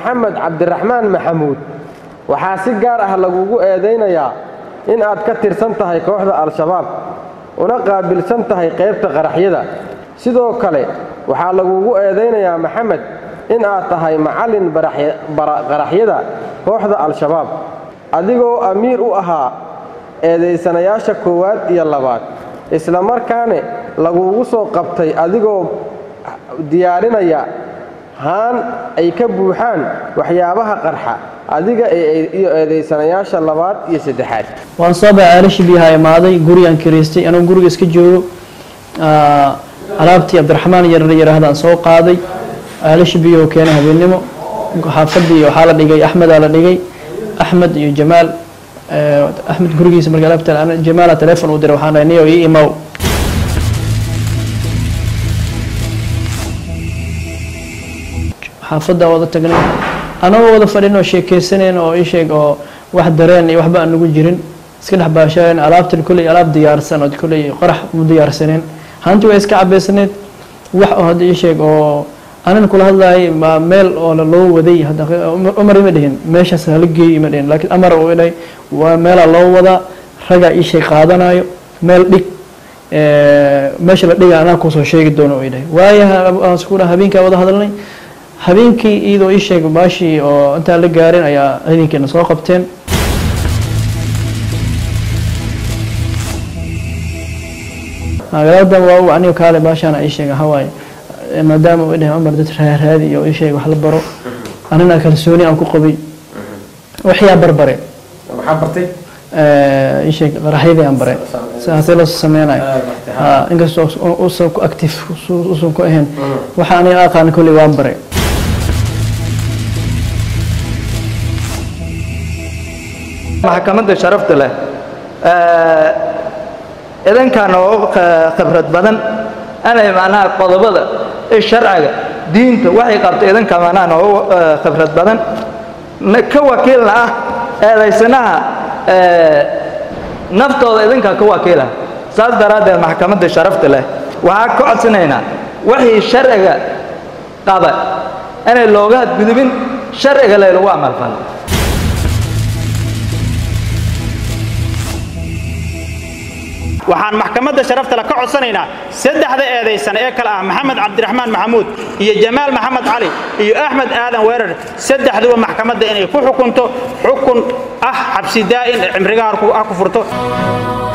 maxamed cabdiraxmaan maxamuud waxaa si gaar ah lagugu eedaynayaa in aad ka tirsan tahay kooxda al-shabaab una qaabilsan tahay qaybta qaraxyada sidoo kale waxaa lagugu eedaynayaa maxamed in aad tahay macallin qaraxyada kooxda al-shabaab adigoo amiir u ahaa eedaysanayaasha koowaad iyo labaad isla markaane lagugu soo qabtay adigoo diyaarinaya haan ay ka buuxaan waxyaabaha qarxa adiga iyo eedaysanayaasha labaad iyo saddexaad waan soo baxay aalashi biyaha imaaday gurigaan kiraystay anuu guriga iska joogo alaabtii cabdiraxmaan yarar yarahdaan soo qaaday aalashi biyahu keenay habeennimo xaafadii waxaa la dhigay axmedaa la dhigay axmed iyo jamaal axmed gurigiisa marka alaabta jamaala teleefon u diray waxaan dhahay niyo ii imow xaafaddaa wada tagnay anagoo wada fadhin oo sheekeysaneen oo ii sheeg oo wax dareen iyo waxba aan nagu jirin iska dhex baashaayen alaabtan kolley alaab diyaarsan oo kolley qarax mu diyaarsaneen hanti waa iska cabaysaneed wax oo hadda ii sheeg oo anan kula hadlaayay ma meel oo loo waday cumar ima dhihin meeshaas hala geeyo ima dhihin laakiin amar uu idhahay waa meelaa loo wadaa ragaa ii sheeg qaadanayo meel dhig meesha la dhiga anaa kusoo sheegi doono uu idhahay waayo habeenkaa wada hadalnay habeenkii iyadoo ii sheeg baashii oo intaan la gaarin ayaa ciidankeena soo qabteen magaalada waa aniga kaale baashaana ii sheega hawaaye maadaama uu dhahay cumar dad raaraadi iyo ii sheeg wax la baro anina kalsooni aan ku qabay waxyaa barbare maxaa bartay ii sheeg qaraxyadii aan bare sidaasay la sameynayo inkastoo usan ku active usan ku ahayn waxa aniga aqaan kolley waan bare maxkamadda sharafta leh idankan oo khibrad badan anay macnaha qodobada ee sharciga diinta waxay qabta idanka macnaha noogu khibrad badan ka wakiilna ah eedaysanaha naftooda idinka ka wakiila saas daraaddeed maxkamadda sharafta leh waxaa ka codsanaynaa wixii sharciga qaba inay looga hadgudubin sharciga laylagu amalfalo waxaan maxkamadda sharaftale ka codsanaynaa saddexda eedaysan ee kale ah maxamed cabdiraxmaan maxamuud iyo jamaal maxamed cali iyo axmed aadan weerar saddexduba maxkamadda inay ku xukunto xukun ah xabsi daa'in cimrigaha ha ku furto